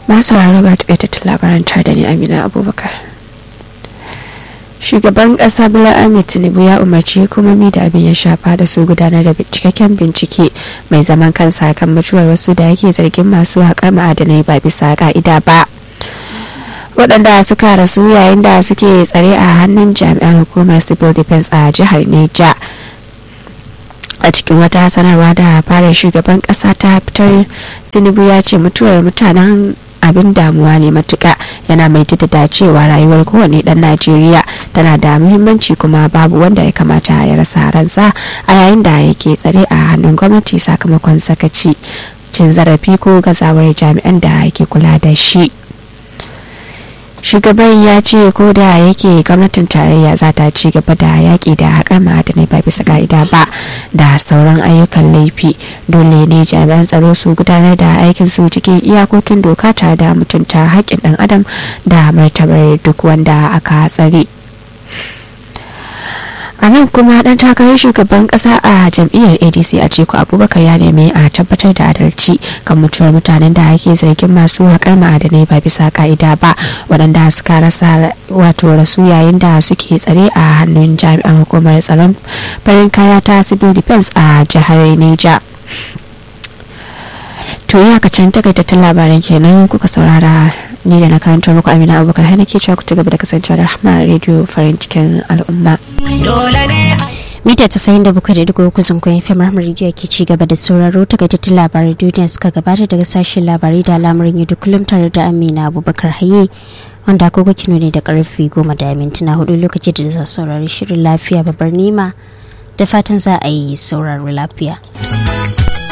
masu raro ga taƙaitattun labaran da ni amina abubakar shugaban ƙasa bola ahmed tinubu ya umarci hukumomi da abin ya shafa da su gudanar da cikakken bincike mai zaman kansa kan mutuwar wasu da yake zargin masu haƙar ma'adanai ba bisa ka'ida ba waɗanda suka rasu yayin da suke tsare a hannun jami'an hukumar civil defense a jihar neja a cikin wata sanarwa da fara shugaban ƙasa ta fitar tinubu ya ce mutuwar mutanen abin damuwa ne matuka yana mai jaddada cewa rayuwar kowane dan najeriya tana da muhimmanci kuma babu wanda ya kamata ya rasa ransa a yayin da yake tsare a hannun gwamnati sakamakon sakaci cin zarafi ko gazawar jami'an da yake kula da shi shugaban ya ce ko da yake gwamnatin tarayya za ta ci gaba da yaƙi da haƙar ma'adanai ba bisa ka'ida ba da sauran ayyukan laifi dole ne jami'an tsaro su gudanar da aikin su cikin iyakokin doka tare da mutunta haƙƙin ɗan adam da martabar duk wanda aka tsare a nan kuma dan takarar shugaban kasa a jam'iyyar adc a ciku abubakar ya nemi a tabbatar da adalci kan mutuwar mutanen da ake zargin masu haƙar ma'adanai ba bisa ka'ida ba waɗanda suka rasa wato rasu yayin da suke tsare a hannun jami'an hukumar tsaron farin kaya ta civil defense a jihar neja to iyakacin takaitattun labaran kenan kuka saurara ni da na karanta muku amina abubakar har nake cewa ku ci gaba da kasancewa da rahama radio farin cikin al'umma mita tasa'in da bakwai da dugu kuzin kwayin fim rahmar rediyo ke ci gaba da sauraro takaitattun labaran duniya suka gabata daga sashen labarai da al'amuran yau kullum tare da amina abubakar haye wanda agogo kino ne da karfe goma da mintuna hudu lokaci da za saurari shirin lafiya babbar nima da fatan za a yi sauraro lafiya.